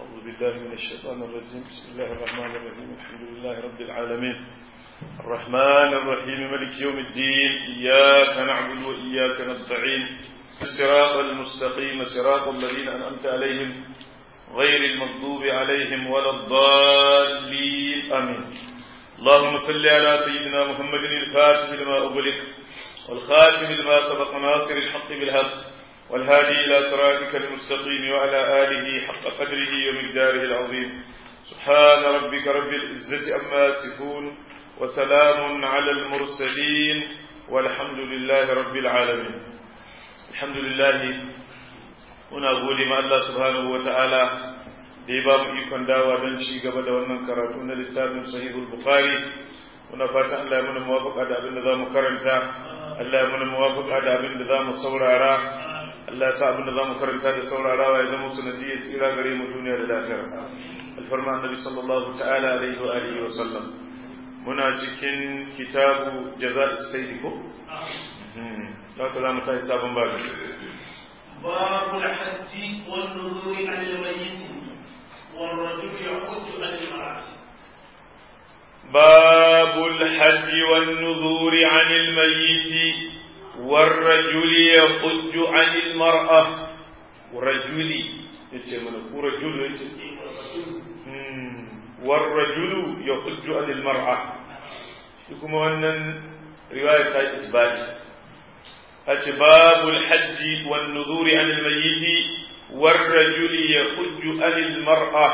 أعوذ بالله من الشيطان الرجيم بسم الله الرحمن الرحيم الحمد لله رب العالمين الرحمن الرحيم ملك يوم الدين إياك نعبد وإياك نستعين الصراط المستقيم صراط الذين أنعمت عليهم غير المغضوب عليهم ولا الضالين آمين اللهم صل على سيدنا محمد الفاتح لما أغلق والخاتم لما سبق ناصر الحق بالحق والهادي إلى صراطك المستقيم وعلى آله حق قدره ومقداره العظيم سبحان ربك رب العزة أما يصفون وسلام على المرسلين والحمد لله رب العالمين الحمد لله muna gode ma Allah subhanahu wa ta'ala da ya ba mu ikon dawa don ci gaba da wannan karatu na littafin sahihul bukhari muna fatan Allah ya muna muwafaka da abin da za mu karanta Allah ya muna muwafaka da abin da za mu saurara Allah ya sa abin da za mu karanta da saurarawa ya zama sanadiyyar tsira gare mu duniya da lafiya alfarma annabi sallallahu ta'ala alaihi wa alihi wa sallam muna cikin kitabu jaza'is sayyid ko haka za mu tashi sabon babu باب الحج والنذور عن الميت والرجل يحج عن المرأة باب الحج والنذور عن الميت والرجل يحج عن المرأة ورجل yace mana ku rajulu yace والرجل يحج عن المرأة shi kuma wannan riwaya ta isbati أتي باب الحج والنذور عن الميت والرجل يحج عن المرأة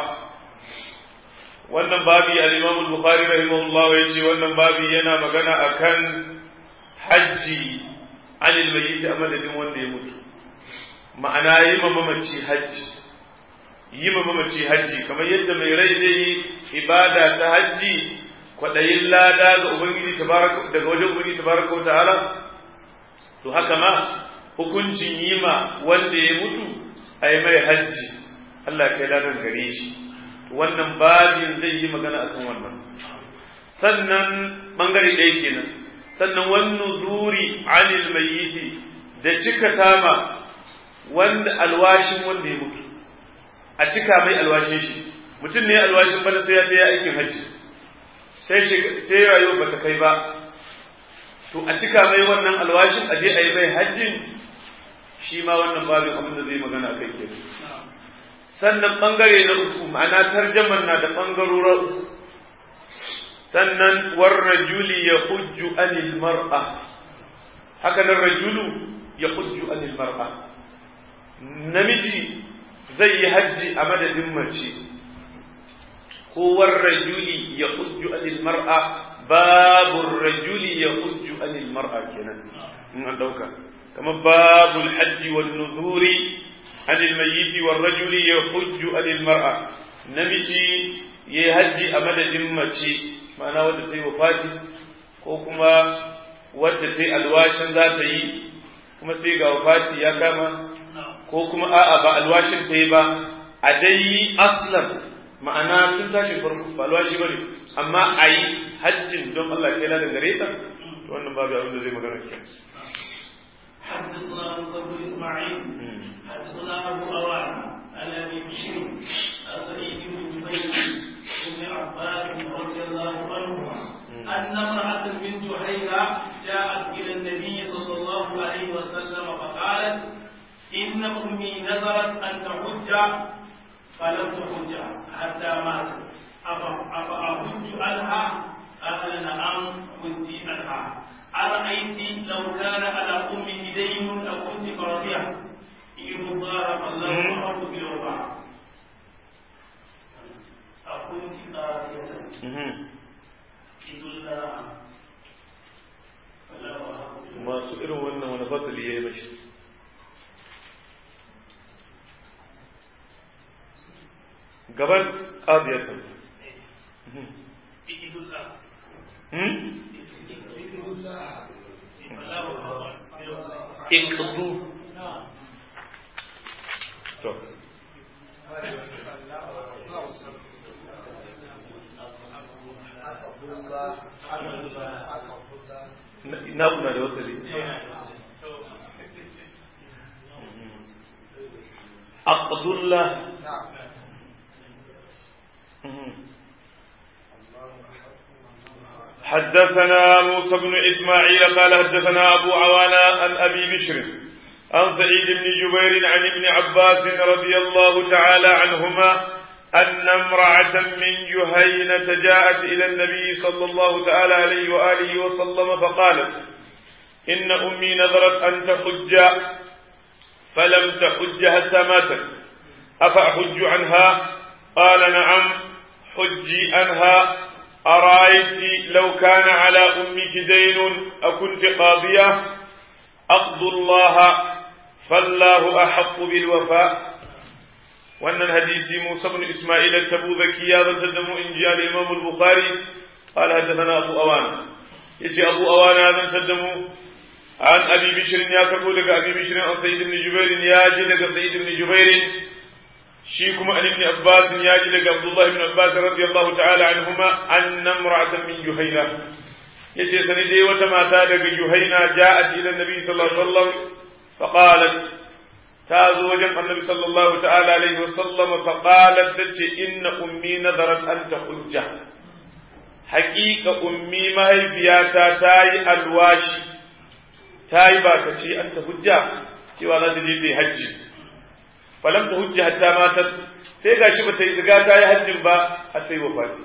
wannan babi al-Imam al-Bukhari rahimahullah yace wannan babi yana magana akan haji anil mayyit a madadin wanda ya mutu ma'ana yi ma mamaci haji yi ma mamaci haji kamar yadda mai rai zai yi ibada ta haji kwadayin lada ga ubangiji tabaraka daga wajen ubangiji tabaraka wa ta'ala to haka ma hukuncin yi ma wanda ya mutu a yi mai hajji Allah kai ladan gare shi wannan babin zai yi magana akan wannan sannan bangare ɗaya kenan sannan wannan zuri anil mayyiti da cika tama wanda alwashin wanda ya mutu a cika mai alwashin shi mutum ne alwashin bana sai ya ta aikin hajji sai sai rayuwa bata kai ba to a cika mai wannan alwashin a je a yi mai hajjin shi ma wannan babin abin da zai magana kai ke sannan bangare na uku ma'ana tarjaman na da bangarora uku sannan war rajuli ya hujju anil mar'a haka nan rajulu ya hujju anil mar'a namiji zai yi hajji a madadin mace ko war rajuli ya hujju anil mar'a babur rajuli ya hujju anil mar'a kenan in an dauka kama babul hajji wan nuzuri anil mayyiti war rajuli ya hujju anil mar'a namiji ya hajji a madadin mace ma'ana wadda ta yi wafati ko kuma wadda ta yi alwashin za ta yi kuma sai ga wafati ya kama ko kuma a'a ba alwashin ta yi ba a dai aslan ma'ana tun tashin farko ba alwashi bane amma a yi hajjin don Allah kai ladan gare ta to wannan babu abin da zai magana ke حدثنا موسى بن اسماعيل حدثنا ابو اوان عن ابي بشير سعيد بن جبير بن عباس رضي الله عنهما ان امراه من جحيره جاءت الى النبي صلى الله عليه وسلم فقالت ان امي نذرت ان تحج فلم تحج حتى ماتت أفأحج عنها قال نعم كنت عنها أرأيت لو كان على أمه دين لكنت قاضية إن ضارب الله أحب بالوفاء أكنت قاضية إذ الله masu irin wannan wani fasali ya yi mashi gaban ƙadiyatan iqdu to na kuna da wasali aqdullah حدثنا موسى بن إسماعيل قال حدثنا أبو عوانا عن أبي بشر عن سعيد بن جبير عن ابن عباس رضي الله تعالى عنهما أن امرأة من جهينة جاءت إلى النبي صلى الله تعالى عليه وآله وسلم فقالت إن أمي نذرت أن تحج فلم تحج حتى ماتت أفأحج عنها قال نعم حجي عنها أرأيت لو كان على أمك دين أكنت قاضية أقض الله فالله أحق بالوفاء وأن الحديث موسى بن إسماعيل التبوذكي هذا تدم إن جاء الإمام البخاري قال حدثنا أبو أوان يجي أبو أوان هذا تدم عن أبي بشر يا كربو أبي بشر عن سيد بن جبير يا جي سيد بن جبير shi kuma an ibn Abbas ya ji daga Abdullah ibn Abbas radiyallahu ta'ala anhuma anna imra'atan min Juhayna yace sani dai wata mata daga Juhayna ja'at ila Nabi sallallahu alaihi wasallam fa qalat ta zo wajen Annabi sallallahu ta'ala alaihi wasallam fa qalat tace inna ummi nadarat an tahujja haqiqa ummi mahaifiyata ta yi alwashi ta yi bakaci an tahujja cewa za ta je ta yi hajji falam ta hujja hatta matat sai gashi bata yi riga ta yi hajjin ba har sai wafati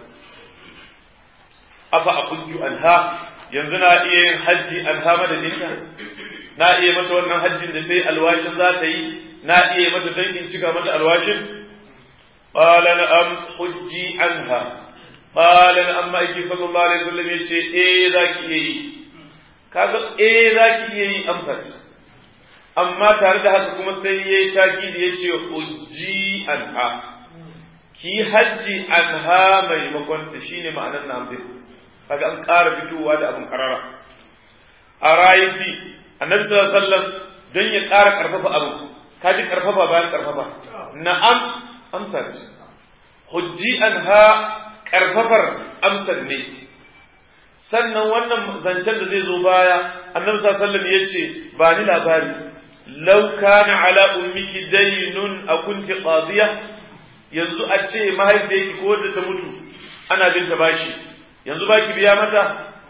afa aqujju anha yanzu na iya yin hajji anha madadinta na iya mata wannan hajjin da sai alwashin za ta yi na iya mata dangin cika mata alwashin qala na'am hujji anha qala na'am ma'aiki sallallahu alaihi wasallam yace eh zaki iya yi kaga eh zaki iya yi amsa ce amma tare da haka kuma sai ya yi taki da ya ce hujji anha ki hajji anha maimakon ta shine ma'anar namdin kaga an ƙara fitowa da abin karara a rayiti annabi sallallahu alaihi wasallam don ya ƙara ƙarfafa abu ka ji ƙarfafa bayan ƙarfafa na'am amsa ce hujji anha ƙarfafar amsar ne sannan wannan zancen da zai zo baya annabi sallallahu alaihi wasallam ya ce ba ni labari لو كان على أمك دين أكنت قاضية yanzu a ce mahaifiyarki ko wadda ta mutu ana bin ta bashi yanzu baki biya mata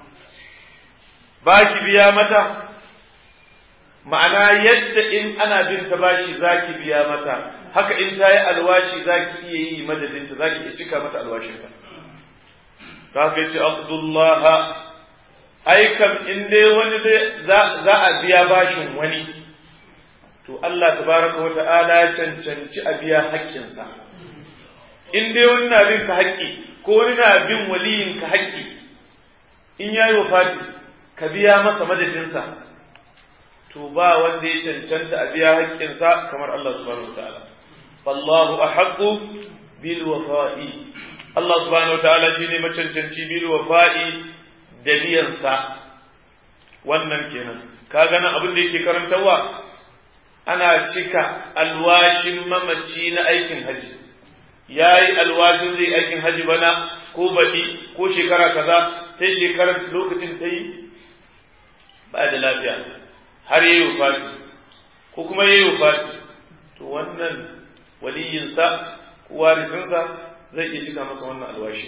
baki biya mata ma'ana yadda in ana bin ta bashi zaki biya mata haka in ta yi alwashi zaki iya yi madadinta zaki iya cika mata alwashinta ta haka yace Abdullah ai kam in dai wani za a biya bashin wani to Allah tabaraka wa ta'ala ya cancanci a biya haƙƙinsa in dai wani na bin ka haƙƙi ko wani na bin waliyin ka haƙƙi in ya yi wafati ka biya masa madadinsa to ba wanda ya cancanta a biya haƙƙinsa kamar Allah subhanahu wa ta'ala fallahu ahaqqu bil wafa'i Allah subhanahu wa ta'ala shine macancanci bil wafa'i da biyansa wannan kenan ka gana abin da yake karantarwa ana cika alwashin mamaci na aikin haji ya yi alwashin zai aikin haji bana ko baɗi ko shekara kaza sai shekarar lokacin ta yi ba da lafiya har yi wufati ko kuma yi wufati to wannan waliyinsa ko warisinsa zai iya cika masa wannan alwashi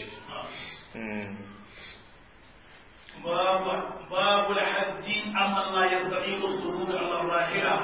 باب الحج أما لا يستطيع الصعود على الراحلة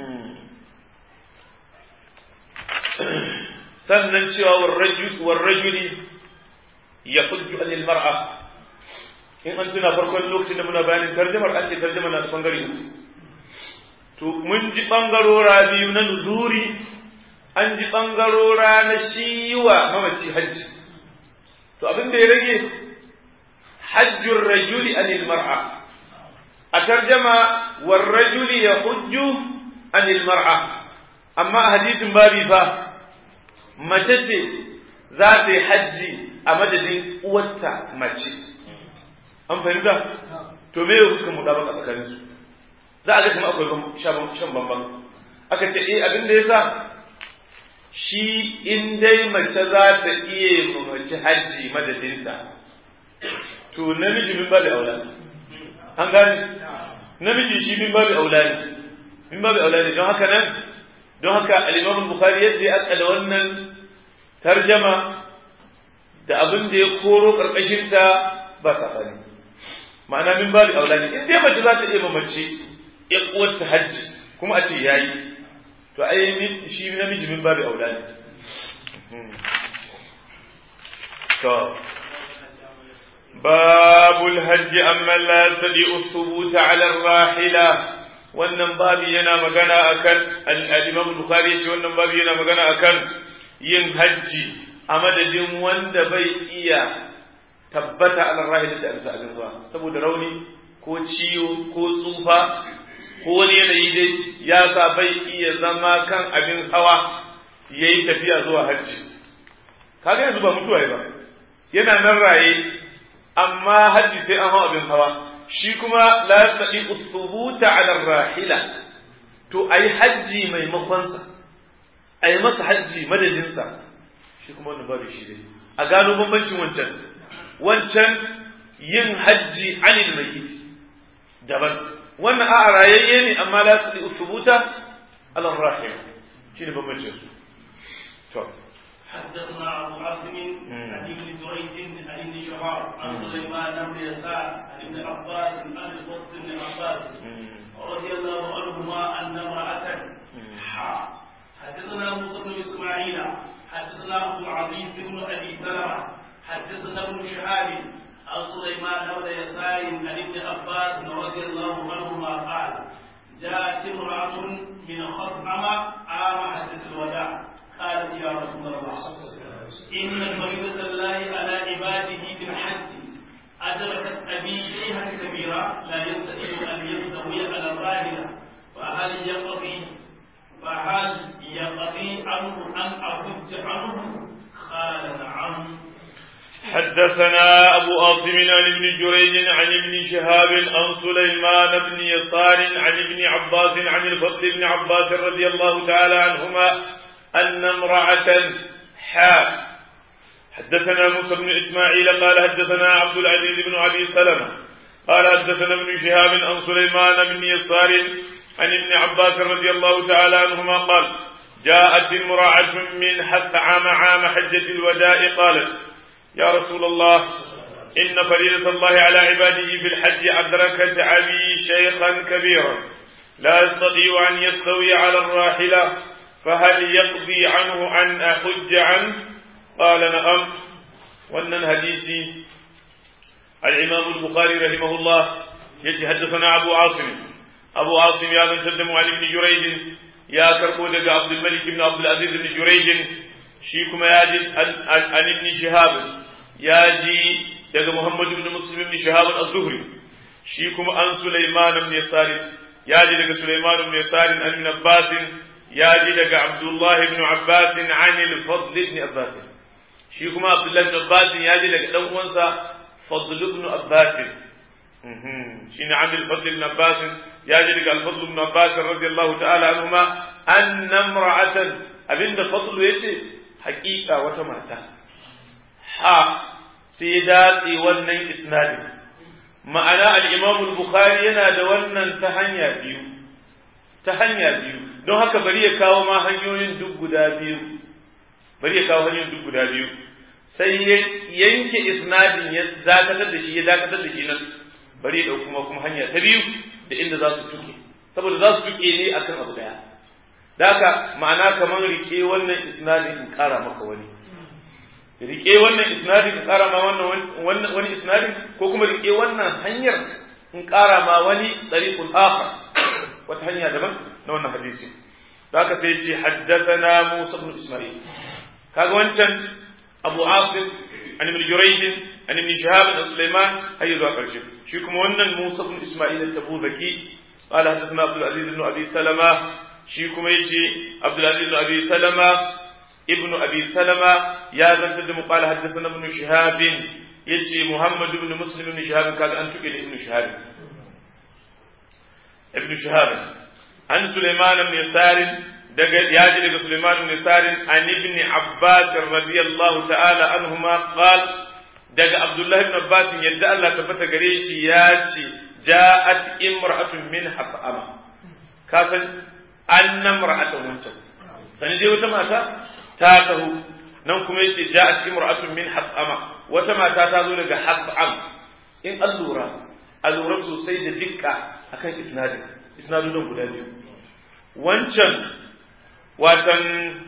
sannan cewa warrajuli ya hujju anil mar'a in an tuna farkon lokacin da muna bayanin tarjamar an ce tarjama na da bangare uku to mun ji bangarora biyu na nuzuri an ji bangarora na shiwa mamaci hajji to abin da ya rage hajjur rajuli anil mar'a a tarjama warrajuli ya hujju anil mar'a amma a hadisin babi fa mace ce za ta yi hajji a madadin uwarta mace an fahimta to me ya hukuka muɗa baka tsakanin su za a ga kuma akwai shan bambam aka ce eh abin da yasa shi in dai mace za ta iya mace hajji madadinta to namiji min babu aula an gane namiji shi min babu aula ne min babu aula ne don haka nan don haka al-Imam al-Bukhari yadda ya akala wannan tarjama da abin da ya koro karkashin ta ba sabani ma'ana min babu aulani in dai mace za ta iya mace ya uwarta hajji kuma a ce yayi to ai shi namiji min babu aulani to babul hajji amma la yastadi'u thubuta 'ala ar-rahila wannan babu yana magana akan al-Imam Bukhari yace wannan babu yana magana akan yin hajji a madadin wanda bai iya tabbata ala rahila da amsa abin ruwa saboda rauni ko ciwo ko tsufa ko wani yanayi dai ya sa bai iya zama kan abin hawa yayi tafiya zuwa hajji kaga yanzu ba mutuwa ba yana nan raye amma hajji sai an hawa abin hawa shi kuma la yastati uthubuta ala rahila to ayi hajji maimakon sa ayi masa hajji madadin sa shi kuma wannan babu shi dai a gano bambancin wancan wancan yin hajji anil mayyit daban wannan a rayayye ne amma la yastati uthubuta ala rahila shine bambancin su to حدثنا ابو عاصم عن ابن جريج عن ابن شهاب عن سليمان بن يسار عن ابن عباس عن الفضل بن عباس رضي الله عنهما ان امراه حا حدثنا موسى بن اسماعيل حدثنا عبد العزيز بن ابي سلمه حدثنا ابن شهاب عن سليمان بن يسار عن ابن عباس رضي الله عنهما قال جاءت امراه من خطعم عام حجه الوداع قالت يا رسول الله إن فريضة الله على عباده بالحج أدركت أبي شيئا كبيرا لا يستطيع أن يستوي على الراحلة فهل يقضي فهل يقضي عنه أن أحج عنه قال نعم حدثنا أبو عاصم عن ابن جريج عن ابن شهاب عن سليمان بن يسار عن ابن عباس عن الفضل بن عباس رضي الله تعالى عنهما أن امرأة حاء حدثنا موسى بن إسماعيل قال حدثنا عبد العزيز بن أبي سلمة قال حدثنا ابن شهاب عن سليمان بن يسار عن ابن عباس رضي الله تعالى عنهما قال جاءت امرأة من حتى عام عام حجة الوداع قالت يا رسول الله إن فريضة الله على عباده في الحج أدركت أبي شيخا كبيرا لا يستطيع أن يستوي على الراحلة فهل يقضي عنه أن أحج عنه قال نعم وأن الحديث الإمام البخاري رحمه الله يتحدثنا أبو عاصم أبو عاصم يا من تدم عن ابن جريج يا كربو دق عبد الملك بن عبد العزيز بن جريج شيكما ياجي عن ابن شهاب ياجي دق محمد بن مسلم بن شهاب الزهري شيكما عن سليمان بن يسار ياجي دق سليمان بن يسار عن ابن عباس ياجي دق عبد الله بن عباس عن الفضل بن عباس شيكما عبد الله بن عباس ياجي دق دان uwansa فضل بن عباس شين عن الفضل بن عباس ياجي دق الفضل بن عباس رضي الله تعالى عنهما أن امرأة أبن فضل يجي حقيقة وتماتا ها سيداتي ونن إسنادي ma'ana al'imam bukhari yana da wannan ta hanya biyu ta hanya biyu don haka bari ya kawo ma hanyoyin duk guda biyu bari ya kawo hanyoyin duk guda biyu sai ya yanke isnadin ya dakatar da shi ya dakatar da shi nan bari ya ɗauki kuma hanya ta biyu da inda za su tuke saboda za su tuke ne akan abu daya daka ma'ana kamar rike wannan isnadin in kara maka wani rike wannan isnadin in kara ma wannan wani isnadin ko kuma rike wannan hanyar in kara ma wani tariqul akhar wata hanya daban na wannan hadisi haka sai ce haddathana Musa ibn Isma'il kaga wancan Abu Asim an ibn Jurayj an ibn Shihab an Sulaiman har zuwa karshe shi kuma wannan Musa ibn Isma'il at-Tabuzaki قال حدثنا عبد العزيز بن ابي سلمة شي كما يجي عبد العزيز بن ابي سلمة ابن ابي سلمة يا زنت قال حدثنا ابن شهاب يجي محمد بن مسلم بن شهاب قال انت ابن شهاب ابن شهاب عن سليمان بن يسار ياجي daga سليمان بن يسار عن ابن عباس رضي الله تعالى عنهما قال daga Abdullah ibn Abbas yadda Allah tabbata gare shi ya ce ja'at imra'atun min hafama ka san anna imra'atun wancan sani dai wata mata ta taho nan kuma yace ja'at imra'atun min hafama wata mata ta zo daga hafam in allura a lura sosai da dukka akan isnadin isnadun guda biyu wancan watan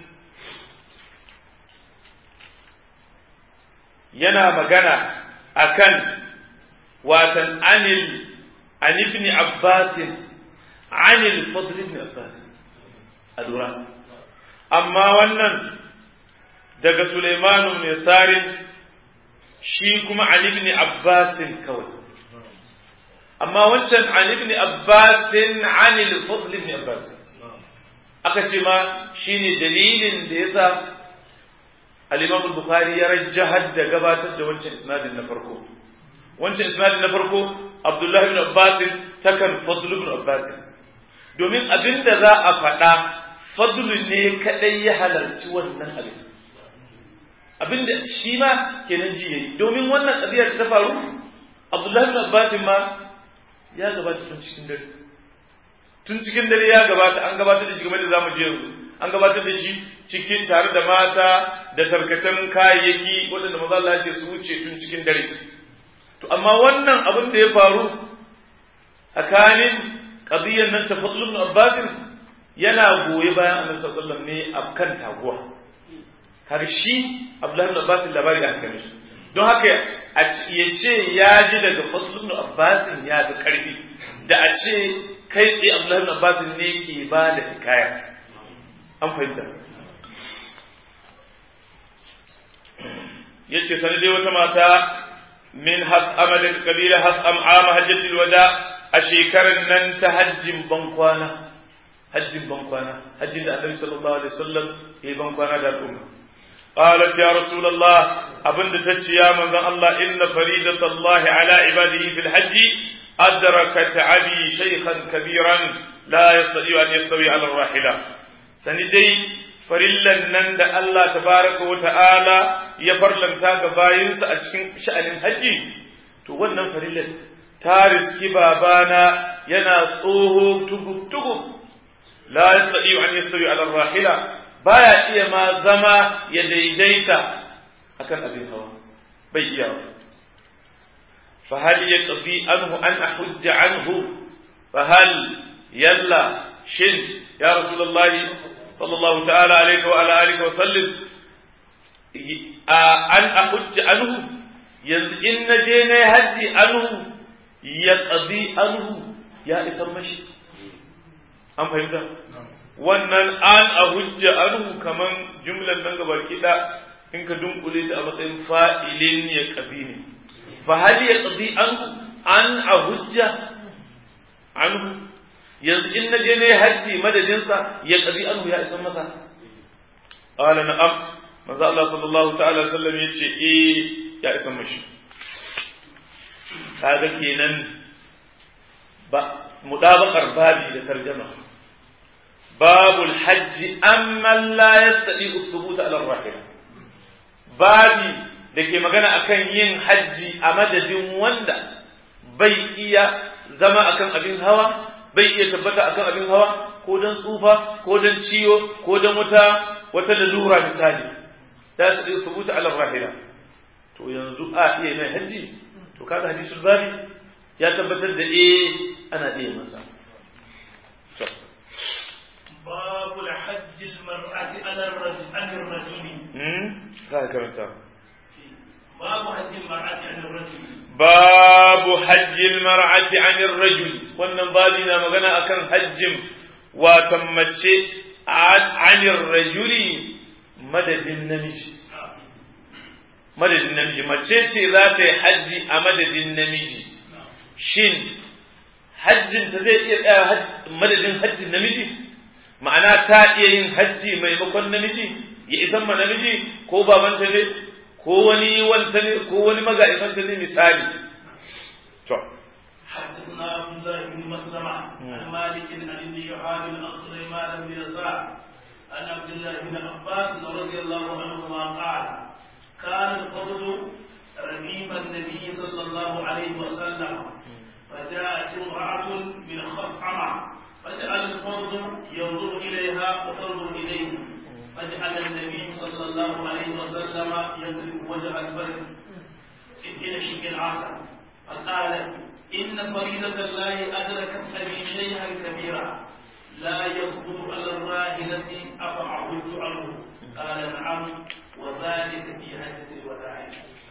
yana magana akan watan anil an ibn abbas anil fadl ibn abbas alura amma wannan daga Sulaimanu mai sarin shi kuma an ibn abbas kawai amma wancan an ibn abbas anil fadl ibn abbas aka ce ma shine dalilin da yasa al-Imam al-Bukhari ya rajjahar da gabatar da wancan isnadin na farko wancan isnadin na farko Abdullah ibn Abbas takan Fadl ibn Abbas domin abinda za a faɗa Fadl ne kadai ya halarci wannan abin abinda shi ma kenan ji yayi domin wannan qadiyar ta faru Abdullah ibn Abbas ma ya gabata tun cikin dare tun cikin dare ya gabata an gabatar da shi game da zamu je yanzu an gabatar da shi cikin tare da mata da tarkacen kayayyaki waɗanda maza Allah ce su wuce tun cikin dare to amma wannan abin da ya faru tsakanin qadiyyar nan ta Fadl ibn Abbas yana goye bayan Annabi sallallahu alaihi wasallam ne a kan taguwa kaga shi Abdullah ibn Abbas labari da haka mishi don haka ya ce ya ji daga Fadl ibn Abbas ya fi karfi da a ce kai tsaye Abdullah ibn Abbas ne ke ba da hikaya an fahimta yace sani dai wata mata min has'ama daga kabila has'am ama hajjatul wada a shekarar nan ta hajjin bankwana hajjin bankwana hajjin da annabi sallallahu alaihi wasallam ya yi bankwana da al'umma qalat ya rasulullah abinda tace ya manzon Allah inna faridatallahi ala ibadihi fil hajji adrakat abi shaykhan kabiran la yastati an yastawi ala rahila sani dai farillan nan da Allah tabaraka wa ta'ala ya farlanta ga bayinsa a cikin sha'anin hajji to wannan farillan ta riski babana yana tsoho tugub-tugub la yastati an yastawi ala rahila baya iya ma zama ya daidaita akan abin hawa bai iya fa hal yaqdi anhu an ahujja anhu fa hal yalla shin ya rasulullahi sallallahu ta'ala alaihi wa ala alihi wa sallim an ahujja anhu yanzu in na je na haji anhu ya qadi anhu ya isan mashi an fahimta wannan an ahujja anhu kaman jumlan nan gaba kida in ka dunkule ta a matsayin fa'ilin ya qabi ne fa hal ya qadi anhu an ahujja anhu yanzu in na je na yi hajji madadinsa ya ƙazi anhu ya isan masa ƙala na'am manzo Allah sallallahu ta'ala sallam ya ce eh ya isan mashi kaga kenan ba mudabaqar babi da tarjama babul hajji amma la yastadi usbuta ala rahila babi da ke magana akan yin hajji a madadin wanda bai iya zama akan abin hawa bai iya tabbata akan abin hawa ko don tsufa ko don ciwo ko don wata wata lalura misali da su iya subuta ala rahila to yanzu a iya mai hajji to kaga hadisul babi ya tabbatar da eh ana iya masa باب الحج المرأة على الرجل عن الرجل hmm za ka karanta باب حج المرأة عن الرجل babu hajjil mar'ati anir rajul wannan babi na magana akan hajjin watan mace anir rajuli madadin namiji madadin namiji mace ce za ta yi hajji a madadin namiji shin hajjin ta zai iya tsaya madadin hajjin namiji ma'ana ta iya yin hajji maimakon namiji ya isan ma namiji ko babanta ne ko wani wanta ne ko wani maga'ifanta ne misali to حدثنا عبد الله بن مسلمة عن مالك عن ابن شهاب عن سليمان بن يسار عن عبد الله بن عباس رضي الله عنهما قال كان الفضل رقيب النبي صلى الله عليه وسلم فجاءت امرأة من خصعمة فجعل الفضل ينظر إليها وتنظر إليه فجعل النبي صلى الله عليه وسلم يضرب وجه البر إلى شك آخر فقالت إن فريضة الله أدركت أبي شيئا كبيرا لا يخطر على الراحلة أفعبدت عنه قال نعم وذلك في حجة الوداع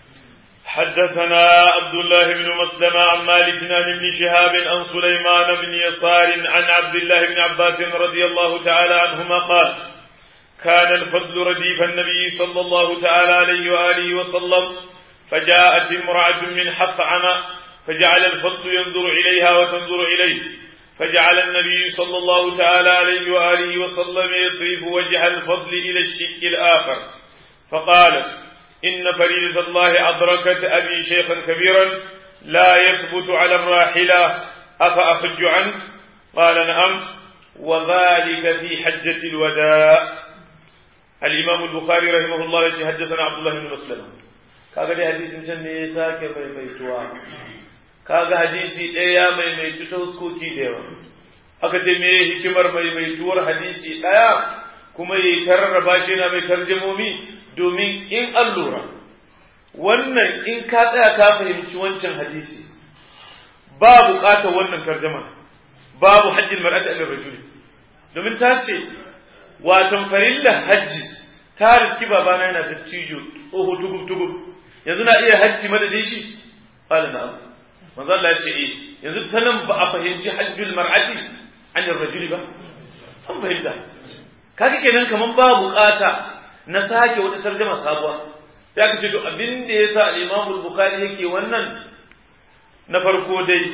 حدثنا عبد الله بن مسلم عن مالك عن ابن شهاب عن سليمان بن يسار عن عبد الله بن عباس رضي الله تعالى عنهما قال كان الفضل رديف النبي صلى الله تعالى عليه وآله وسلم فجاءت امرأة من حطعم فجعل الفضل ينظر إليها وتنظر إليه فجعل النبي صلى الله تعالى عليه وآله وسلم يصرف وجه الفضل إلى الشك الآخر فقالت إن فريدة الله أدركت أبي شيخا كبيرا لا يثبت على الراحلة أفأخج عنه قال نعم وذلك في حجة الوداع الإمام البخاري رحمه الله حدثنا عبد الله بن مسلم kaga dai hadisin can ne ya sake maimaituwa kaga hadisi ɗaya ya maimaitu ta huskoki da yawa aka ce me hikimar maimaituwar hadisi ɗaya kuma ya tarraba shi na mai tarjamomi domin in an lura wannan in ka tsaya ka fahimci wancan hadisi ba buƙatar wannan tarjama babu hajjin mar'ati al rajuli domin ta ce watan farilla hajji ta riski babana yana da cijo tsoho tugub tugub yanzu na iya hajji madadin shi qala na'am manzo Allah ya ce eh yanzu ta nan ba a fahimci hajjul mar'ati an rajuli ba an fahimta kaga kenan kaman ba bukata na sake wata tarjuma sabuwa sai aka ce to abin da yasa al-Imam al-Bukhari yake wannan na farko dai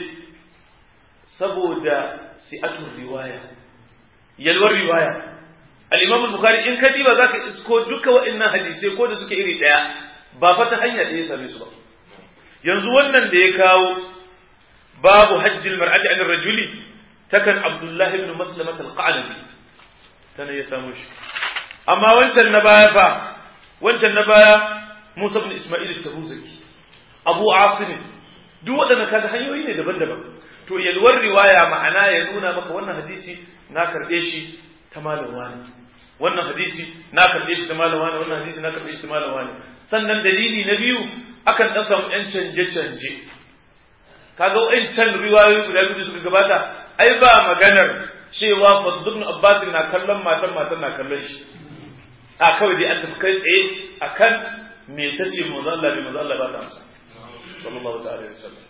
saboda si'atul riwaya yalwar riwaya al-Imam al-Bukhari in ka diba zaka isko duka wa'annan hadisai ko da suke iri daya ba fa ta hanya da ya same su ba yanzu wannan da ya kawo babu hajjil mar'ati an rajuli takan Abdullah ibn Maslamah al-Qanabi tana ya samu shi amma wancan na baya fa wancan na baya Musa ibn Isma'il at-Tabuzaki Abu Asim duk waɗannan kaga hanyoyi ne daban-daban to yalwar riwaya ma'ana ya nuna maka wannan hadisi na karɓe shi ta malam wani wannan hadisi na karɓe shi ta malam wani wannan hadisi na karɓe shi ta malam wani sannan dalili na biyu akan ɗan samu ƴan canje-canje kaga wa'ancan riwayoyi guda biyu suka gabata ai ba maganar cewa Fadl ibn Abbas na kallon matan matan na kallon shi a kawai dai an tafi kai tsaye akan me tace manzo Allah bi manzo Allah ba ta amsa sallallahu ta'ala alaihi wasallam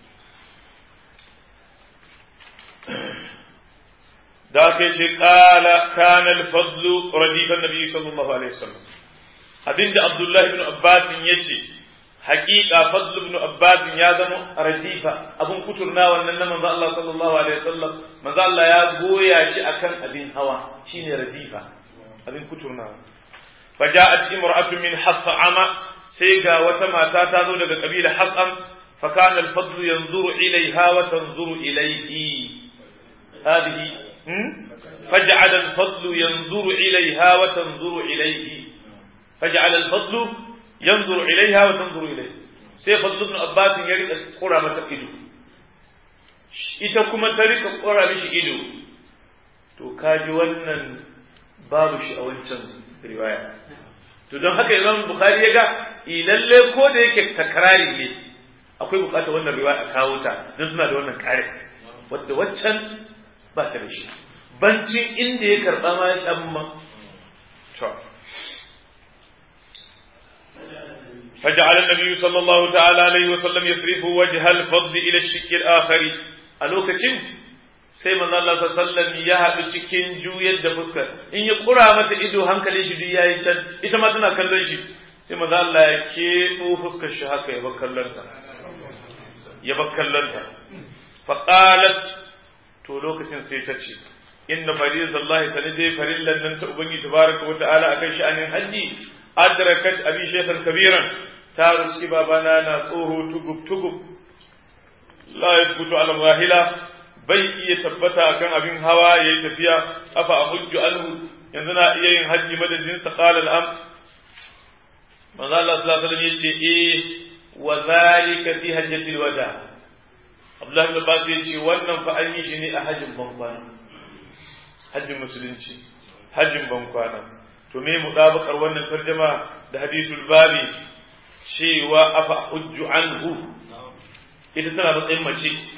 da aka ce kala kana al-fadl radifan nabi sallallahu alaihi wasallam abinda Abdullah ibn Abbas yace haƙiƙa fadl ibn Abbas ya zama radifa abun kuturna wannan na manzo Allah sallallahu alaihi wasallam manzo Allah ya goya shi akan abin hawa shine radifa abin kuturna faja'at imra'atun min hasama sai ga wata mata ta zo daga kabila hasam fa kana al-fadl yanzuru ilaiha wa tanzuru ilayhi هذه فجعل الفضل ينظر إليها وتنظر إليه فجعل الفضل ينظر إليها وتنظر إليه sai fadlu ibn abbas ya rika kura mata ido ita kuma ta rika kura mishi ido to kaji wannan babu shi a wancan riwaya to don haka imam bukhari ya ga lalle ko da yake takrari ne akwai bukatar wannan riwaya a kawo ta don suna da wannan kare wadda waccan ba ta da shi bancin inda ya karɓa ma ya shan ma فجعل النبي صلى الله تعالى عليه وسلم يصرف وجه الفضل إلى الشك الآخر ألوكتين sai manzo Allah sallallahu ya haɗu cikin juyar da fuskar in ya kura mata ido hankalin shi duk yayi can ita ma tana kallon shi sai manzo Allah ya keɓo fuskar shi haka ya bar kallon ta ya bar kallon ta fa qalat to lokacin sai ta ce inna faridallahi sanidai farillan nan ta ubangi tabaraka wa ta'ala akan sha'anin haji adrakat abi shaykhan kabiran ta ruski babana na tsoro tugub tugub la yasbutu ala rahila bai iya tabbata akan abin hawa yayi tafiya afa ahujju anhu yanzu na iya yin haji madadin sa qala al-am manzo Allah sallallahu alaihi wasallam yace eh wa zalika fi hajjatil wada' Abdullahi ibn Abbas ya ce wannan fa an yi shi ne a hajjin bankwana hajjin musulunci hajjin bankwana to me mudabakar wannan tarjuma da hadithul babi cewa afa hujju anhu ita tana matsayin mace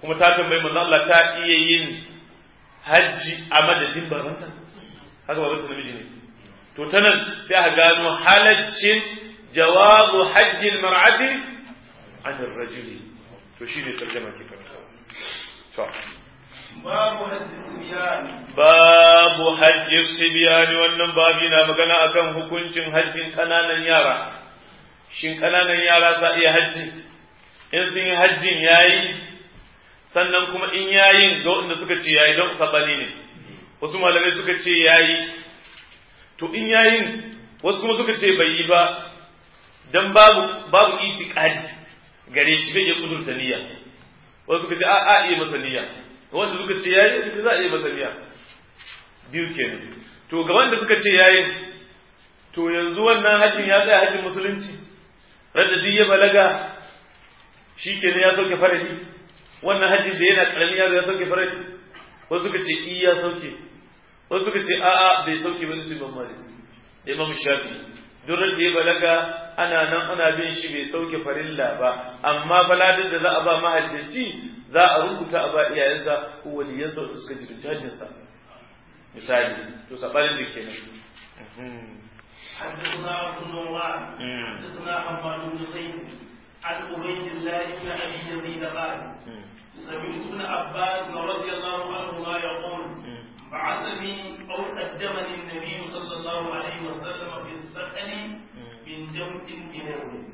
kuma ta tambayi manzo Allah ta iya yin hajji a madadin babanta haka babanta namiji ne to ta nan sai a gano halaccin jawabu hajjin mar'ati an rajuli to shine tarjama ke karanta to babu hajji sibyan babu hajji sibyan wannan babi na magana akan hukuncin hajjin kananan yara shin kananan yara sa iya hajji in sun yi hajjin yayi sannan kuma in yayin ga waɗanda suka ce yayi don sabani ne wasu malamai suka ce yayi to in yayin wasu kuma suka ce bai yi ba dan babu babu itiqadi gare shi bai iya kudurta niyya wasu suka ce a a iya masa niyya wanda suka ce yayi za a iya masa niyya biyu kenan to ga wanda suka ce yayin to yanzu wannan hajjin ya tsaya hajjin musulunci radda ya balaga shi kenan ya sauke faradi wannan hajjin da yana karami yaro ya sauke faradi wasu suka ce iya sauke wasu suka ce a'a bai sauke ba su ban mali da imam shafi duk da ya balaga ana nan ana bin shi bai sauke farilla ba amma baladin da za a ba mahajjaci za a rubuta a ba iyayensa ko waliyansa wanda suka ji hajjinsa misali to sabanin da kenan حدثنا ابن نومان حدثنا حماد بن زيد عن عبيد الله بن ابي يزيد قال سمعت ابن عباس رضي الله عنهما يقول بعثني او قدمني النبي صلى الله عليه وسلم في السكن من جمع اليه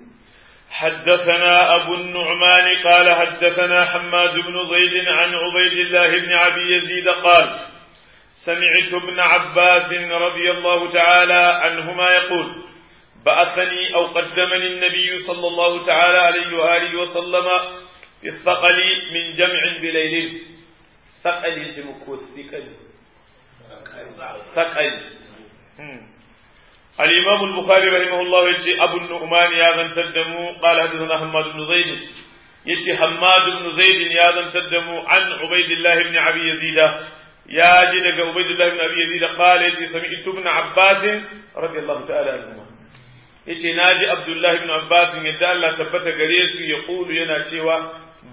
حدثنا أبو النعمان قال حدثنا حماد بن زيد عن عبيد الله بن أبي يزيد قال سمعت ابن عباس رضي الله تعالى عنهما يقول بعثني أو قدمني النبي صلى الله تعالى عليه وآله وسلم في الثقل من جمع بليل ثقل جمكو الثقل ثقل الإمام البخاري رحمه الله يجي أبو النعمان يا ذن تدمو قال حدثنا حماد بن زيد يجي حماد بن زيد يا ذن تدمو عن عبيد الله بن أبي يزيد يا جدك عبيد الله بن أبي يزيد قال يجي سمعت ابن عباس رضي الله تعالى عنهما يجي ناجي عبد الله بن عباس يدعى الله ثبت قريس يقول ينا شوى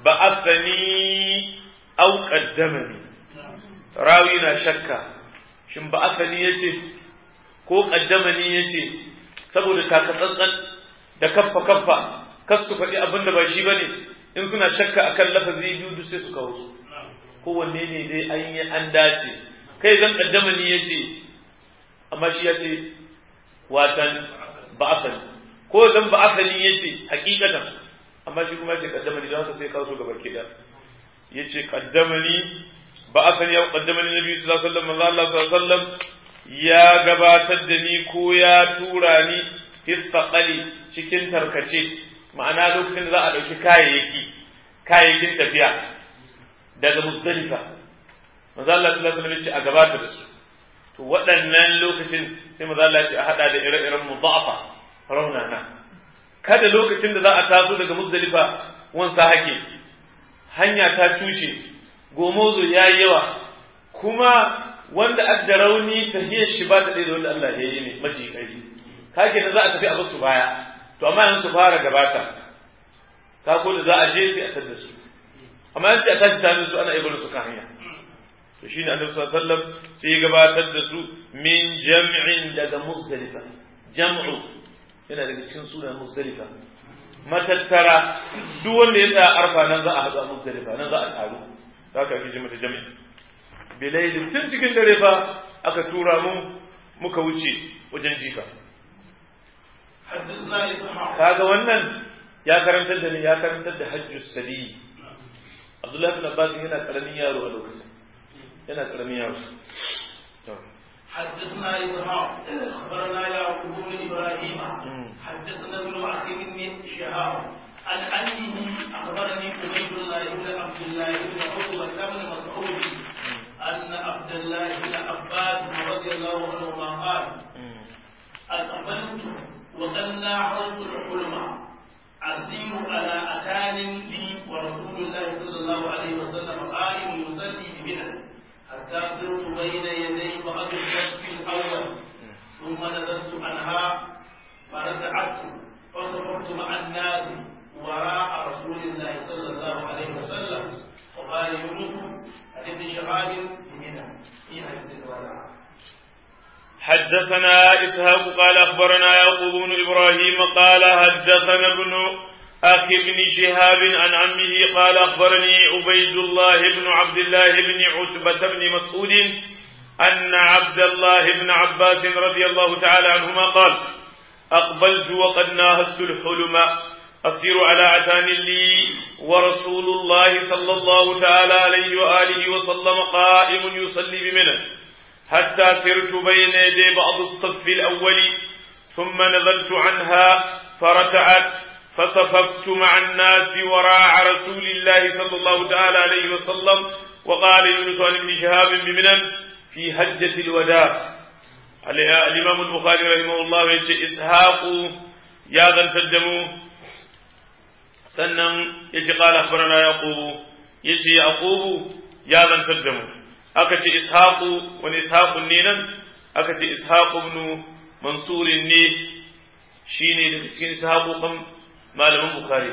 بعثني أو قدمني راوينا شكا شن بعثني يجي ko kaddamani ya ce saboda takatsantsan da kaffa kaffa kas su faɗi abin da ba shi ba ne in suna shakka akan lafazi biyu duk sai su kawo su kowanne ne dai an yi an dace kai zan kaddamani ya ce amma shi ya ce watan ba'afani ko zan ba'afani ya ce hakikatan amma shi kuma ya ce kaddamani don haka sai kawo su gaba ke da ya ce kaddamani ba'afani ya kaddamani nabi sallallahu alaihi wasallam manzo Allah sallallahu alaihi wasallam ya gabatar da ni ko ya tura ni hisfaƙali cikin tarkace ma'ana lokacin da za a ɗauki kayayyaki kayayyakin tafiya daga musdalifa maza Allah sallallahu alaihi ce a gabata da su to waɗannan lokacin sai maza Allah ce a hada da ire-iren mudha'afa raunana kada lokacin da za a taso daga musdalifa wansa hake hanya ta tushe gomozo yayi yawa kuma wanda adda rauni tahiyar shi ba ta ɗaya da wanda Allah ya yi ne maji ƙari kake da za a tafi a basu baya to amma yanzu su fara gabata ka ko da za a je sai a tada su amma yanzu a tashi tare su ana iya barin su kan hanya to shine annabi sallallahu alaihi wasallam sai ya gabatar da su min jam'in daga musdalifa jam'u yana daga cikin sunan musdalifa matattara duk wanda ya tsaya arfa nan za a haɗu a musdalifa nan za a taru haka ake ji mata jami'i bilailin tun cikin dare fa aka tura mu muka wuce wajen jifa kaga wannan ya karantar da ni ya karantar da hajjus sabi Abdullahi bin Abbas yana karamin yaro a lokacin yana karamin yaro حدثنا إبراهيم أخبرنا يعقوب بن إبراهيم حدثنا ابن عقيل بن شهاب عن أنه أخبرني عبيد الله بن عبد الله بن عقبة بن مسعود أن عبد الله بن عباس رضي الله عنهما قال أقبلت وقد ناحرت الحلم أسير على أتان لي ورسول الله صلى الله عليه وسلم قائم يصلي بمنى حتى صرت بين يدي بعض الصف الأول ثم نزلت عنها فرجعت فصفرت مع الناس وراء رسول الله صلى الله عليه وسلم وقال يونس عن ابن شهاب بمنى في حديث الوداع حدثنا إسحاق قال أخبرنا يعقوب بن إبراهيم قال حدثنا ابن أخي بن شهاب عن عمه قال أخبرني عبيد الله بن عبد الله بن عتبة بن مسعود أن عبد الله بن عباس رضي الله تعالى عنهما قال أقبلت وقد ناهزت الحلم أسير على عتان لي ورسول الله صلى الله تعالى عليه وآله وسلم قائم يصلي بمنى حتى سرت بين يدي بعض الصف الأول ثم نزلت عنها فرتعت فصففت مع الناس وراء رسول الله صلى الله تعالى عليه وسلم وقال يونس عن ابن شهاب بمنى في هجة الوداع الإمام البخاري رحمه الله يقول إسحاق يا ذا الدمو sannan ya ce ƙala akhbarana yaqubu ya ce yaqubu ya zantar da mu aka ce ishaqu wani ishaqun ne nan aka ce ishaqu ibn mansur ne shine daga cikin ishaqu kan malaman bukhari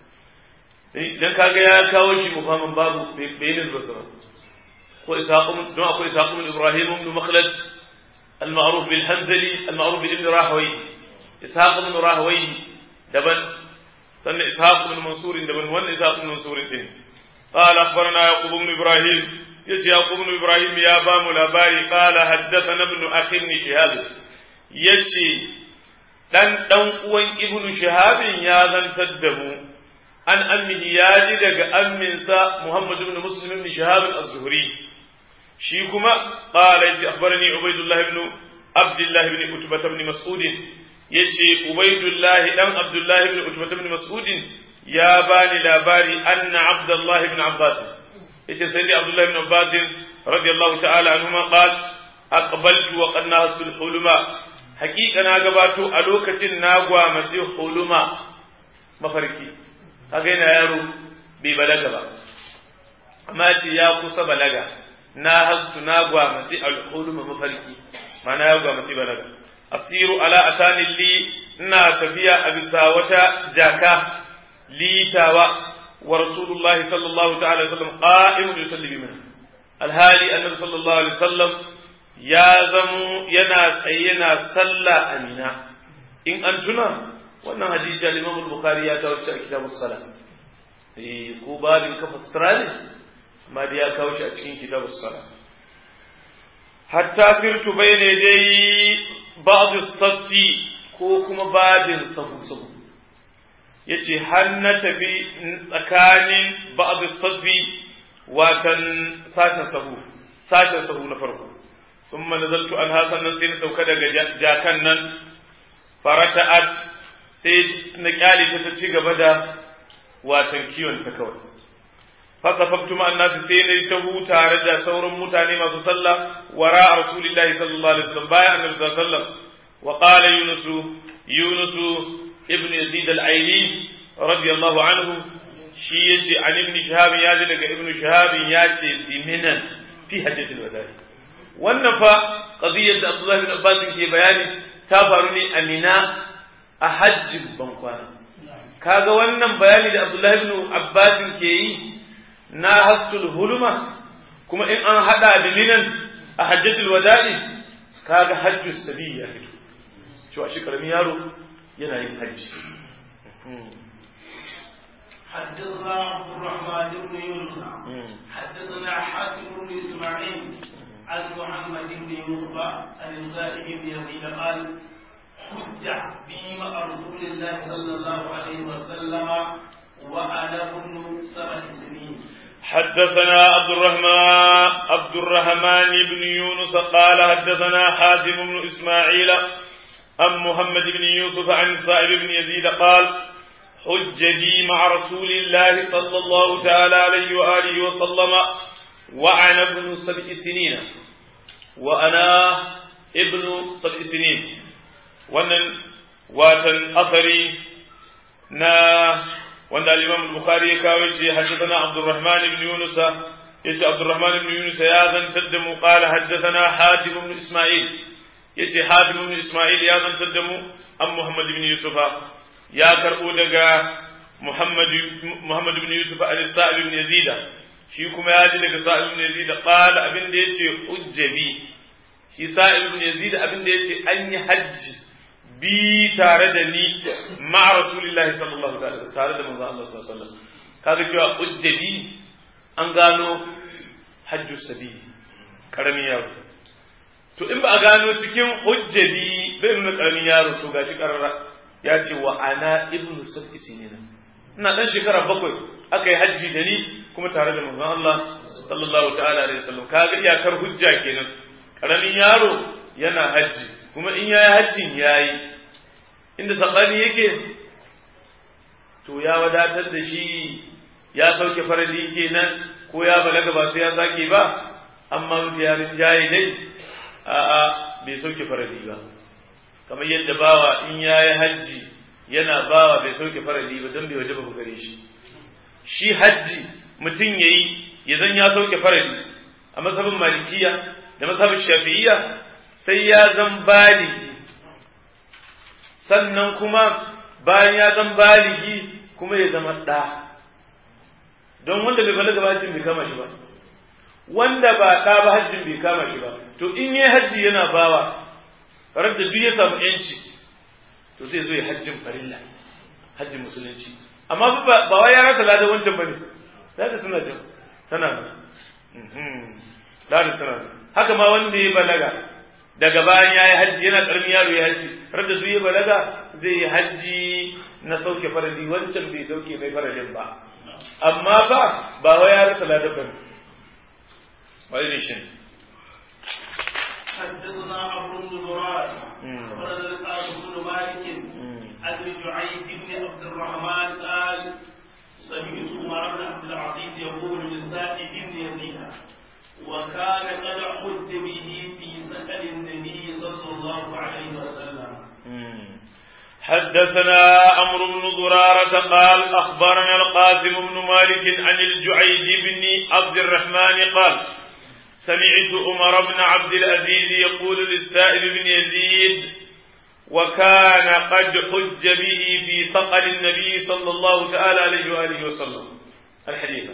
dan kaga ya kawo shi mufamin babu bayanin basra ko ishaqu don akwai ishaqu ibn ibrahim ibn makhlad المعروف بالحنزلي المعروف بابن راهوي إسحاق بن راهوي دبن سنة إسحاق بن منصور دبن ون إسحاق بن منصور دين قال أخبرنا يعقوب بن إبراهيم يجي يعقوب بن إبراهيم يا بام لباري قال حدثنا ابن أخي بن شهاب يجي dan dan uwan ibnu shahabin ya zantar da mu an ammihi ya ji daga amminsa muhammad ibn muslim ibn shahab az-zuhri shi kuma qala yace akhbarani ubaydullah ibn abdullah ibn utbah ibn mas'ud yace ubaydullah dan abdullah ibn utbah ibn mas'ud ya bani labari anna abdullah ibn abbas yace sai dai abdullah ibn abbas radiyallahu ta'ala anhuma qala aqbaltu wa qad nahatu al-huluma haqiqa na gabato a lokacin na gwamasi huluma mafarki kaga yana yaro bai balaga ba amma ce ya kusa balaga na hastu na gwamasi al-huluma mafarki mana ya gwamasi balaga asiru ala atani li ina tafiya a bisa wata jaka litawa wa rasulullahi sallallahu ta'ala sallam qa'imun yusalli bi alhali annabi sallallahu alaihi wasallam ya zamo yana tsaye yana sallah amina in an tuna wannan hadisi al-Imam al-Bukhari ya kawo shi a kitabus salat eh ko babin kafa sutura ne amma da ya kawo shi a cikin kitabus salat hatta firtu bayne dai ba'd as-safi ko kuma babin sahu sahu yace har na tafi tsakanin ba'd as-safi watan sashen sahu sashen sahu na farko ثم نزلت عنها sannan sai na sauka daga jakan nan farata'at sai na kyale ta ta ci gaba da watan kiwon ta kawai fasafaftu ma annasi sai na yi sahu tare da sauran mutane masu sallah wara rasulillahi sallallahu alaihi wasallam bayan annabi sallallahu alaihi wasallam wa qala yunus yunus ibn yazid al-aili radiyallahu anhu shi yace an ibn shahab ya ji daga ibn shahab ya ce biminan fi hajjatil wada'i wannan fa qadiyar da Abdullah bin Abbas ke bayani ta faru ne a Mina a hajjin bankwana kaga wannan bayani da Abdullah bin Abbas ke yi na hastul huluma kuma in an hada da minan a hajjatul wada'i kaga hajjus sabi ya fito cewa shi karamin yaro yana yin hajji حدثنا عبد الرحمن بن يونس حدثنا حاتم بن اسماعيل عن محمد بن يوسف عن السائب بن يزيد قال حج بي مع رسول الله صلى الله عليه وسلم وانا ابن سبع سنين حدثنا عبد الرحمن عبد الرحمن بن يونس قال حدثنا حازم بن اسماعيل عن محمد بن يوسف عن السائب بن يزيد قال حج بي مع رسول الله صلى الله تعالى عليه واله وسلم وأنا ابن سبع سنين وأنا ابن سبع سنين wannan watan asari na wanda al-Imam al-Bukhari ya kawo shi haddathana Abdurrahman ibn Yunus yace Abdurrahman ibn Yunus ya zantar da mu qala haddathana Hatim ibn Isma'il yace Hatim ibn Isma'il ya zantar da mu an Muhammad ibn Yusuf ya karbo daga Muhammad Muhammad ibn Yusuf al-Sa'ib ibn Yazid shi kuma ya ji daga sa'ib ibn yazid qala abin da yace hujjabi shi sa'ib ibn yazid abin da yace an yi hajji bi tare da ni ma rasulillahi sallallahu alaihi wasallam tare da manzo Allah sallallahu alaihi wasallam kaga cewa hujjabi an gano hajju sabili karamin yaro to in ba a gano cikin hujjabi bai nuna karamin yaro to gashi karara ya ce wa ana ibnu sab'i sinina ina dan shekara bakwai aka yi hajji da ni kuma tare da manzon Allah sallallahu ta'ala alaihi wasallam kaga iyakar hujja kenan karamin yaro yana hajji kuma in yayi hajjin yayi inda sabani yake to ya wadatar da shi ya sauke farali kenan ko ya balaga ba sai ya sake ba amma mafi yarin jaye dai a'a bai sauke farali ba kamar yadda bawa in yayi hajji yana bawa bai sauke farali ba don bai waje ba gare shi shi hajji mutum yayi ya zan ya sauke farali a masabin malikiya da masabin shafi'iyya sai ya zan baligi sannan kuma bayan ya zan baligi kuma ya zama ɗa don wanda bai balaga ba hajjin bai kama shi ba wanda ba ɗa ba hajjin bai kama shi ba to in yi hajji yana bawa farar da duk ya samu yanci to zai zo ya hajjin farilla hajjin musulunci amma ba wai ya rasa ladan wancan bane lada tana can tana lada tana haka ma wanda ya balaga daga bayan ya yi hajji yana ƙaramin yaro ya hajji har da duk ya balaga zai yi hajji na sauke farali wancan bai sauke mai faralin ba amma ba ba wai ya rasa ladan bane wai ne shi حدثنا عمرو بن مراد ولد القاسم بن مالك عن جعيد بن عبد الرحمن قال سمعت عمر بن عبد العزيز يقول لسائب بن يزيد وكان قد حج به في سكن النبي صلى الله عليه وسلم حدثنا عمرو بن ضرارة قال أخبرنا القاسم بن مالك عن الجعيد بن عبد الرحمن قال سمعت عمر بن عبد العزيز يقول للسائب بن يزيد وكان قد حج به في ثقل النبي صلى الله تعالى عليه وآله وسلم الحديث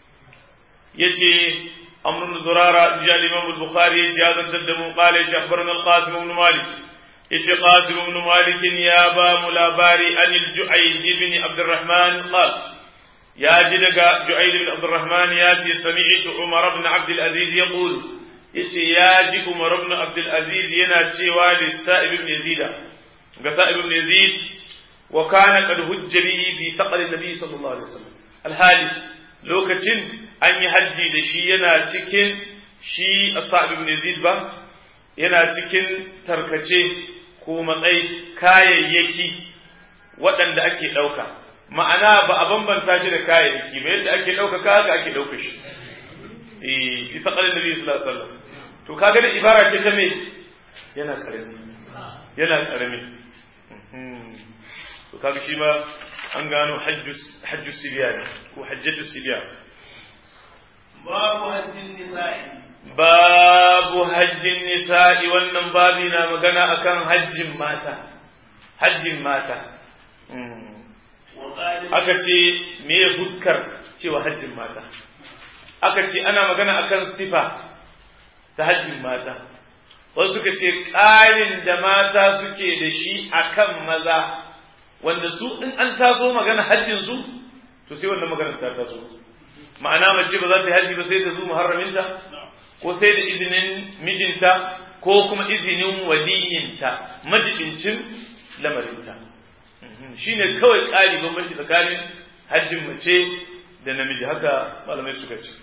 يجي أمر بن ضرارة جاء الإمام البخاري يجي هذا الدم قال يجي أخبرنا القاسم بن مالك يجي قاسم بن مالك يا با ملاباري عن الجعيد بن عبد الرحمن قال يا جدك جعيد بن عبد الرحمن ياتي سمعت عمر بن عبد العزيز يقول yace ya ji Umar ibn Abdul Aziz yana cewa li Sa'ib ibn Yazid ga Sa'ib ibn Yazid wa kana qad hujja bihi fi thaqal an-nabi sallallahu alaihi wasallam alhali lokacin an yi hajji da shi yana cikin shi Sa'ib ibn Yazid ba yana cikin tarkace ko matsayi kayayyaki waɗanda ake ɗauka ma'ana ba a bambanta shi da kayayyaki ba yadda ake ɗauka haka ake ɗauka shi eh isa qalin nabi sallallahu alaihi wasallam to kaga da ibara ce ta me yana karami yana karami to kaga shi ma an gano hajjus hajjus sibiyan ko hajjatu sibiyan babu hajjin nisa'i babu hajjin nisa'i wannan babi na magana akan hajjin mata hajjin mata aka ce me fuskar cewa hajjin mata aka ce ana magana akan sifa ta hajjin mata wasu suka ce ƙarin da mata suke da shi akan maza wanda su in an taso magana hajjin su to sai wannan magana ta taso ma'ana mace ba za ta yi hajji ba sai ta zo muharraminta ko sai da izinin mijinta ko kuma izinin waliyinta majibincin lamarinta shine kawai ƙari bambanci tsakanin hajjin mace da namiji haka malamai suka ce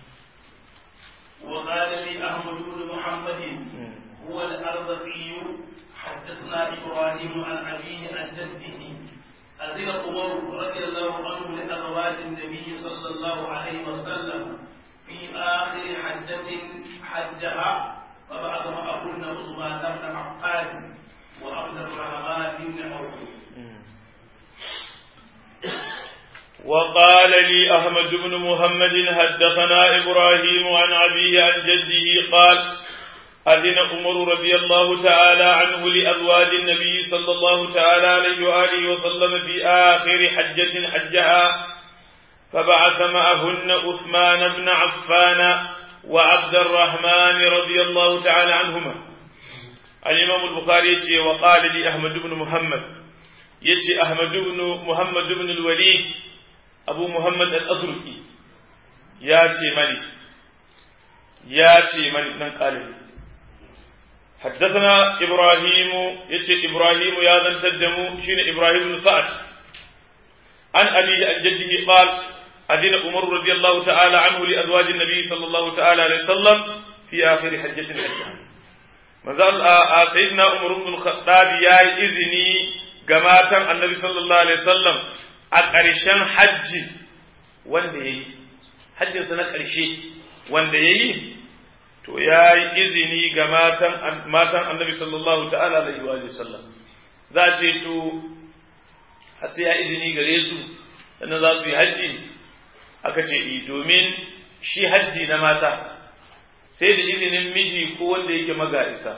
وقال لي أحمد بن محمد هو الأرضقي حدثنا إبراهيم عن أبيه عن جده أذن عمر رضي الله عنه لأزواج النبي صلى الله عليه وسلم في آخر حجة حجها فبعث معهن عثمان بن عفان وعبد الرحمن بن عوف وقال لي أحمد بن محمد حدثنا إبراهيم عن أبيه عن جده قال أذن عمر رضي الله تعالى عنه لأزواج النبي صلى الله تعالى عليه وآله وسلم في آخر حجة حجها فبعث معهن عثمان بن عفان وعبد الرحمن رضي الله تعالى عنهما الإمام البخاري يتي وقال لي أحمد بن محمد يتي أحمد بن محمد بن الوليد أبو محمد الأزرقي ياتي مني ياتي مني من قال لي حدثنا إبراهيم يتي إبراهيم يا ذا تدمو شين إبراهيم بن سعد عن أبيه عن جده قال أذن عمر رضي الله تعالى عنه لأزواج النبي صلى الله تعالى عليه وسلم في آخر حجة حجة مازال سيدنا عمر بن الخطاب يا إذني جماعة النبي صلى الله عليه وسلم أقرشان حج وندي حج سنة قرشي وندي to ya yi izini ga matan matan annabi sallallahu ta'ala alaihi wa sallam za a ce to har sai ya izini gare su sannan za su yi hajji aka ce i domin shi hajji na mata sai da izinin miji ko wanda yake maga'isa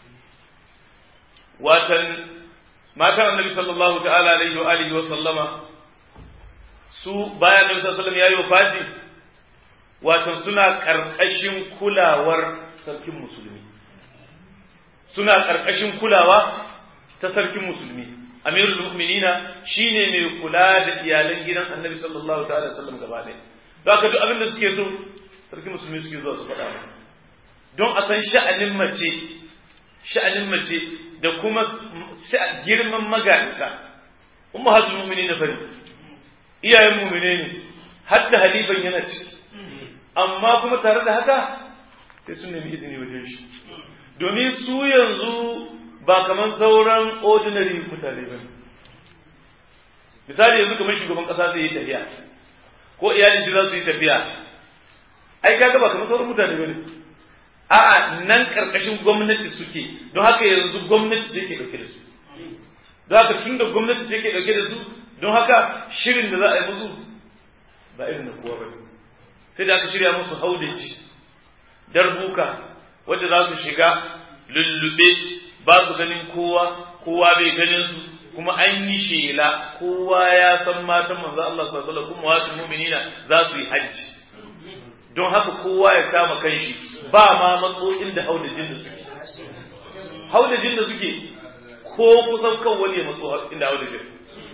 watan matan annabi sallallahu ta'ala alaihi wa alihi wa sallama su bayan annabi sallallahu alaihi ya yi wafati watan suna karkashin kulawar sarkin musulmi suna karkashin kulawa ta sarkin musulmi amirul mu'minina shine mai kula da iyalan gidan annabi sallallahu ta'ala sallam gaba ɗaya don haka duk abin da suke so sarki musulmi suke zuwa su faɗa don a san sha'anin mace sha'anin mace da kuma girman maganisa umma hatul mu'minina fari iyayen mu'mine ne hatta halifan yana ci amma kuma tare da haka sai sun nemi izini wajen shi domin su yanzu ba kamar sauran ordinary mutane ba misali yanzu kamar shugaban kasa zai yi tafiya ko iyalin shi za su yi tafiya ai kaga ba kamar sauran mutane ba ne a'a nan karkashin gwamnati suke don haka yanzu gwamnati ce ke dauke da su don haka tun da gwamnati ce ke dauke da su don haka shirin da za a yi musu ba irin da kowa ba sai da aka shirya musu haudaci darbuka wadda za su shiga lullube ba su ganin kowa kowa bai ganin su kuma an yi shela kowa ya san matan manzo Allah sallallahu alaihi wasallam kuma wasu mu'minina za su yi hajji don haka kowa ya kama kanshi ba ma matsoyin da haudajin da suke haudajin da suke ko kusan kan wani ya matso inda haudajin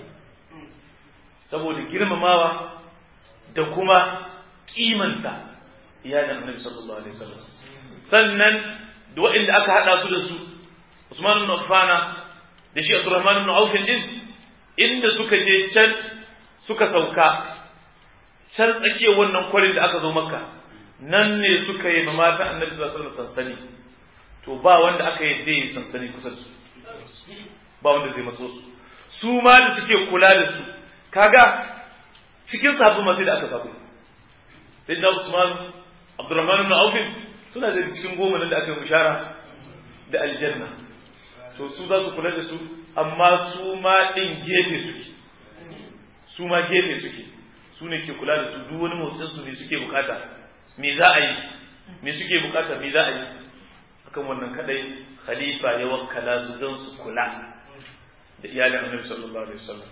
saboda girmamawa da kuma kimanta iyalin annabi sallallahu alaihi wasallam sannan da waɗanda aka haɗa su da su Usman ibn Affana da shi Abdurrahman ibn Auf din inda suka je can suka sauka can tsakiyar wannan kwarin da aka zo Makka nan ne suka yi mata Annabi sallallahu alaihi wasallam sansani to ba wanda aka yi dai sansani kusa da su ba wanda zai matso su su ma da suke kula da su kaga cikin sabbin masu da aka sabu sai da Usman Abdurrahman ibn Auf suna da cikin goma nan da aka yi bishara da aljanna to su za su kula da su amma su ma ɗin gefe suke su ma gefe suke su ne ke kula da su duk wani motsin su ne suke bukata me za a yi me suke bukata me za a yi akan wannan kadai khalifa ya wakkala su don su kula da iyalin annabi sallallahu alaihi wasallam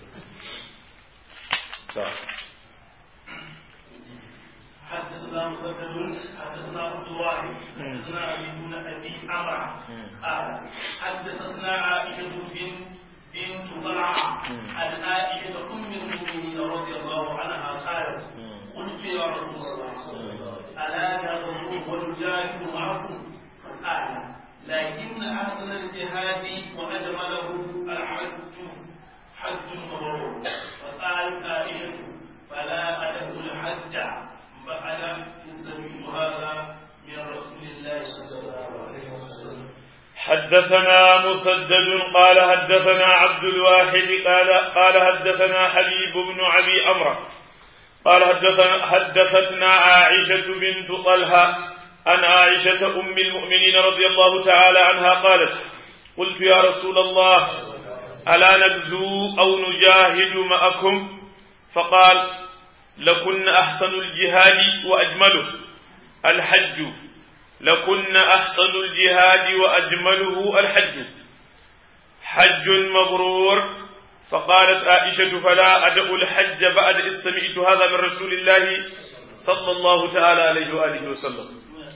حدثنا مسدد حدثنا عبد الواحد حدثنا ابي بن ابي عمرو قال حدثتنا عائشه بنت بنت طلحه عن عائشه ام المؤمنين رضي الله عنها قالت قلت يا رسول الله الا نغزو ونجاهد معكم قال لكن احسن الجهاد واجمله الحج حج مبرور فقالت عائشه فلا ادعو الحج بعد سمعت هذا من رسول الله صلى الله عليه وسلم حدثنا مسدد قال حدثنا عبد الواحد قال قال حدثنا حبيب بن ابي امره قال حدثنا حدثتنا عائشه بنت طلحه عن عائشه ام المؤمنين رضي الله تعالى عنها قالت قلت يا رسول الله الا نبذو او نجاهد معكم فقال لكن أحسن الجهاد وأجمله الحج لكن أحسن الجهاد وأجمله الحج حج مبرور فقالت عائشة فلا أدع الحج بعد إذ سمعت هذا من رسول الله صلى الله تعالى عليه وآله وسلم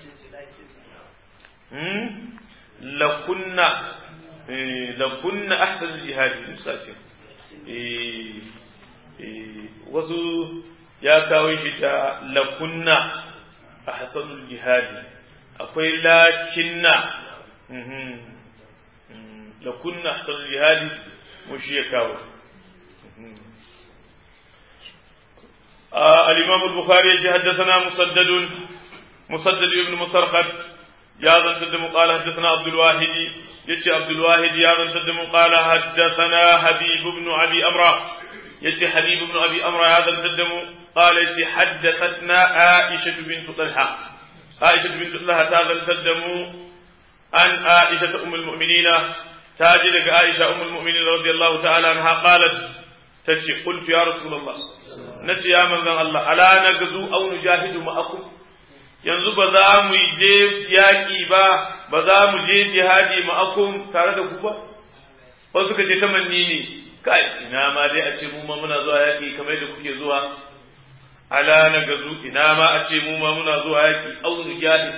لكنا لكنا أحسن الجهاد مساتين wasu ya kawo shi ta lakunna a hasanul jihadi akwai lakinna lakunna hasanul jihadi mu shi ya kawo الإمام البخاري حدثنا مسدد مسدد ابن مسرقد يا ذا تدم قال حدثنا عبد الواحد يتي عبد الواحد يا ذا تدم قال حدثنا حبيب بن أبي أمرة يتي حبيب بن أبي أمرة يا ذا تدم قال يتي حدثتنا عائشة بنت طلحة عائشة بنت طلحة هذا تدم عن عائشة أم المؤمنين تاجلك عائشة أم المؤمنين رضي الله تعالى عنها قالت تجي قلت يا رسول الله نجي يا من الله ألا نغزو أو نجاهد معكم yanzu ba za mu je yaƙi ba ba za mu je jihadi ma'akum tare da ku ba wasu suka ce tamanni ne kai ina ma dai a ce mu ma muna zuwa yaƙi kamar da kuke zuwa ala na gazu ina ma a ce mu ma muna zuwa yaƙi au nujahid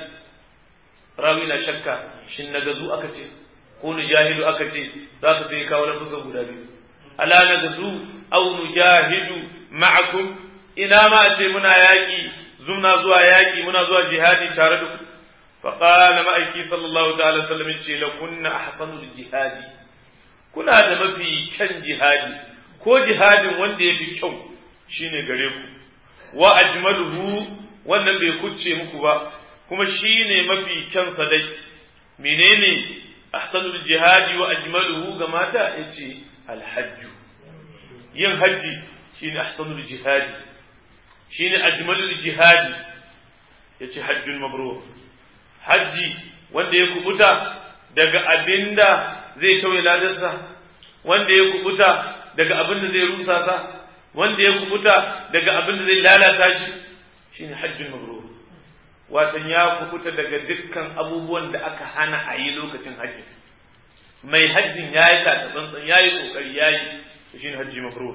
rawi na shakka shin na gazu aka ce ko nujahidu aka ce za ka sai kawo lafuzan guda biyu ala na gazu au nujahidu ma'akum ina ma a ce muna yaƙi zumna zuwa yaƙi muna zuwa jihadi tare da ku faƙala ma'aiki sallallahu ta'ala sallam ce la kunna ahsanul jihadi kuna da mafi kyan jihadi ko jihadin wanda ya fi kyau shine gare ku wa ajmaluhu wannan bai kucce muku ba kuma shine mafi kyan sadai menene ahsanul jihadi wa ajmaluhu ga mata yace alhajju yin hajji shine ahsanul jihadi shine ajmalul jihadi yace hajjun mabrur haji wanda ya kubuta daga abinda zai tauye ladarsa wanda ya kubuta daga abinda zai rusa sa wanda ya kubuta daga abinda zai lalata shi shine hajjun mabrur watan ya kubuta daga dukkan abubuwan da aka hana a yi lokacin hajji mai hajjin ya yi tsantsan ya yi kokari ya yi shine hajji mabrur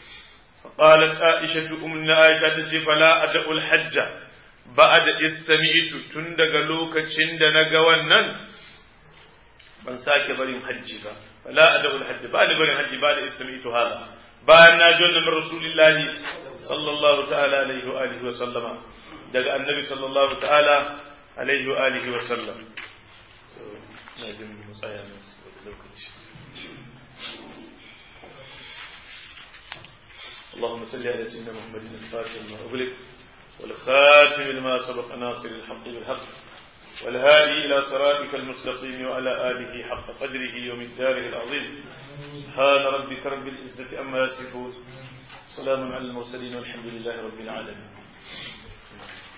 قالت عائشة أمنا عائشة تجي فلا أدع الحج بعد إذ سمعت تندق لوكا چند نقوانا من ساك بريم حجي با فلا أدع الحج بعد بريم حجي بعد إذ سمعت هذا بعد ناجون من رسول الله صلى الله تعالى عليه وآله وسلم دق النبي صلى الله تعالى عليه وآله وسلم ناجم مصايا اللهم صل على سيدنا محمد الفاتح لما أغلق والخاتم لما سبق ناصر الحق بالحق والهادي إلى صراطك المستقيم وعلى آله حق قدره ومقداره العظيم سبحان ربك رب العزة أما يصفون سلام على المرسلين والحمد لله رب العالمين